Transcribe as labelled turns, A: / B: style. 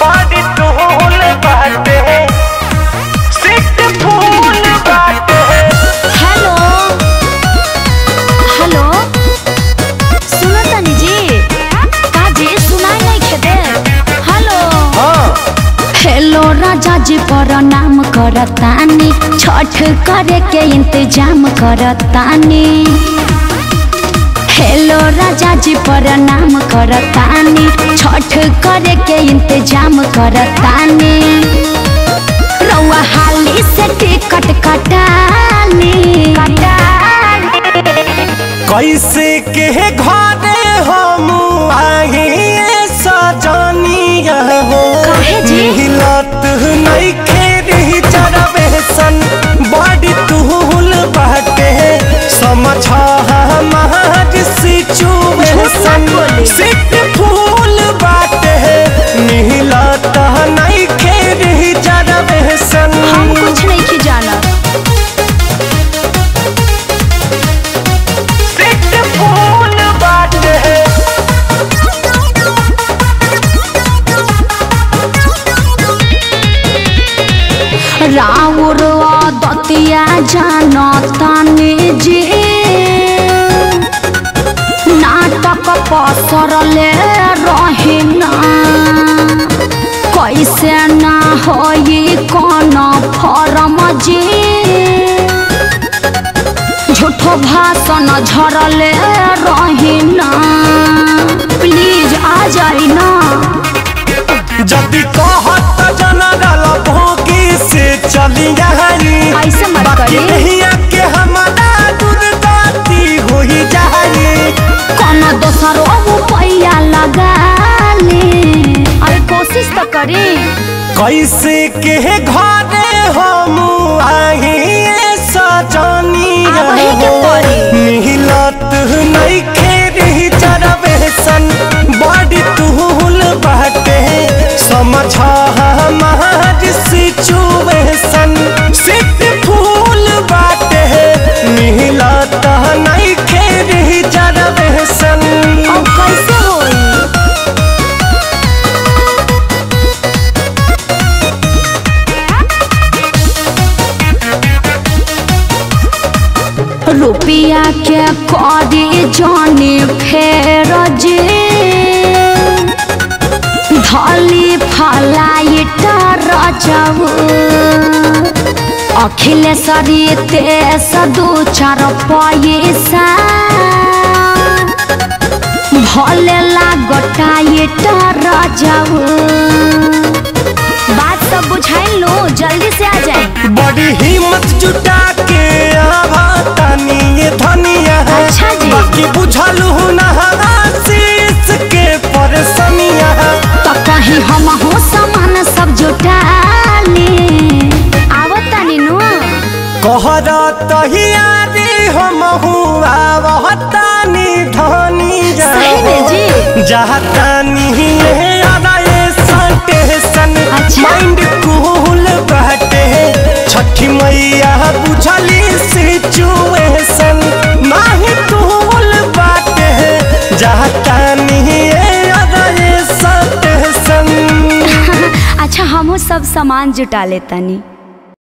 A: बड़ी टूल बाटे सिट फूल बाटे
B: हेलो हेलो सुनो तनी जी का जी सुनाई नहीं खेदे हेलो हेलो राजा जी प्रणाम करतानी छठ करे के इंतजाम करतानी हेलो राजा जी प्रणाम करतानी छठ करे के इंतजाम करतानी रउआ हाली से टिकट कटानी
A: कैसे के घरे हम आही सजनिया हो
B: काहे जी?
A: मिलत नहीं खेरी जरबे सन बड़ी तूल बाटे समझ हमार सिचुएशन
B: बोली।
A: सिट फूल बाटे मिलत नहीं खेरी जरबे सन
B: हम कुछ नहीं की जाना
A: सिट फूल बाटे
B: राउर दतिया जानतानी जी नाटक पसरले रहिना कैसे ना होई कौन फरम जी झूठो भाषण झरले रहिना प्लीज आ जाई ना
A: जदि कहत जनरल भोगी से चली जाई
B: ऐसे मत
A: बाकी
B: करी।
A: नहिया के हमारा दुर्गति होई जाई
B: कौन दोसरो रुपया लगा ले अरे कोशिश तो करी
A: कैसे के घरे हम आही सजनी
B: अब वही के पड़ी।
A: मिलत नहीं खेरी चरबे सन बड़ी तूल बाटे समझ हमार सिचुएशन सिट फूल बाटे मिलत नहीं खेरी चरबे सन
B: अब कैसे होई रुपया के करी जाने फेर जे धली फलाइट रजऊ अखिलेश्वरी तेस दू चार पैसा भले लागटाइट रजऊ बात सब बुझाई लो जल्दी से आ जाए
A: बड़ी हिम्मत जुटा के आवा तानी ये धनिया है
B: अच्छा जी।
A: बाकी बुझलू ना आशीष के परेशानिया
B: तो कहीं हम हो सामान सब जुटा ले आवत तानी नु
A: कहर तहियारी हम हुआ वहतानी धनी
B: सही में जी
A: जहतानी ये आदा ये स्टेशन
B: अच्छा।
A: माइंड कूल बाटे छठी मैया बुझली सिचुएशन नाही कूल बाटे जहतानी ये आदा ये स्टेशन
B: अच्छा हम सब सामान जुटा ले तानी